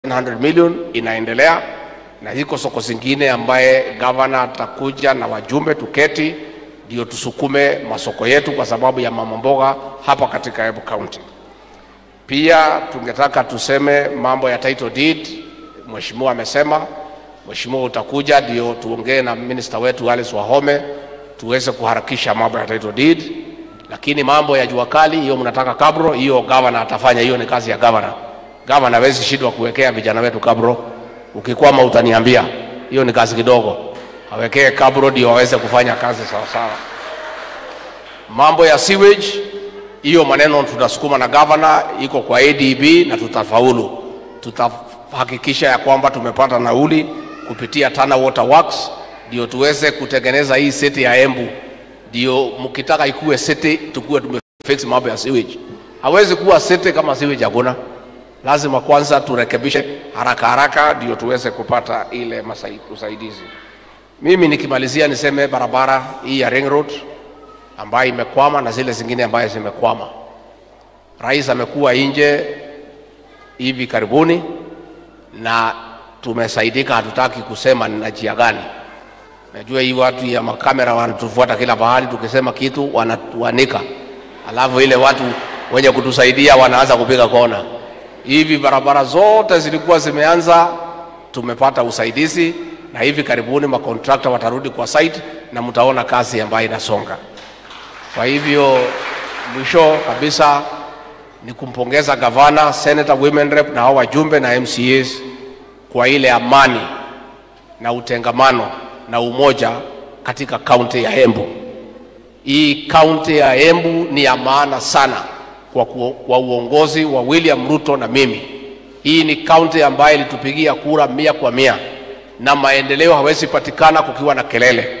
100 million inaendelea na ziko soko zingine ambaye gavana atakuja na wajumbe tuketi ndio tusukume masoko yetu kwa sababu ya mama mboga hapa katika Embu County. Pia tungetaka tuseme mambo ya title deed, mheshimiwa amesema, mheshimiwa utakuja ndio tuongee na minister wetu Alice Wahome tuweze kuharakisha mambo ya title deed, lakini mambo ya jua kali hiyo mnataka kabro, hiyo gavana atafanya, hiyo ni kazi ya gavana. Gavana hawezi shindwa kuwekea vijana wetu kabro. Ukikwama utaniambia, hiyo ni kazi kidogo, awekee kabro ndio waweze kufanya kazi sawa sawa. Mambo ya sewage, hiyo maneno tunasukuma na gavana, iko kwa ADB na tutafaulu. Tutahakikisha ya kwamba tumepata nauli kupitia Tana Water Works ndio tuweze kutengeneza hii city ya Embu, ndio mkitaka ikuwe city tukuwe tumefix mambo ya sewage. Hawezi kuwa city kama sewage hakuna. Lazima kwanza turekebishe haraka haraka ndio tuweze kupata ile masai- usaidizi. Mimi nikimalizia niseme barabara hii ya Ring Road ambayo imekwama na zile zingine ambayo zimekwama. Rais amekuwa nje hivi karibuni na tumesaidika, hatutaki kusema ni na njia gani. Najua hii watu ya makamera wanatufuata kila pahali, tukisema kitu wanatuanika, alafu ile watu wenye kutusaidia wanaanza kupiga kona. Hivi barabara zote zilikuwa zimeanza, tumepata usaidizi na hivi karibuni makontrakta watarudi kwa site na mtaona kazi ambayo inasonga. Kwa hivyo mwisho kabisa ni kumpongeza gavana, senator, women rep na hao wajumbe na MCAs kwa ile amani na utengamano na umoja katika kaunti ya Embu. Hii kaunti ya Embu ni ya maana sana kwa, ku, kwa uongozi wa William Ruto na mimi. Hii ni kaunti ambayo ilitupigia kura mia kwa mia na maendeleo hawezi patikana kukiwa na kelele.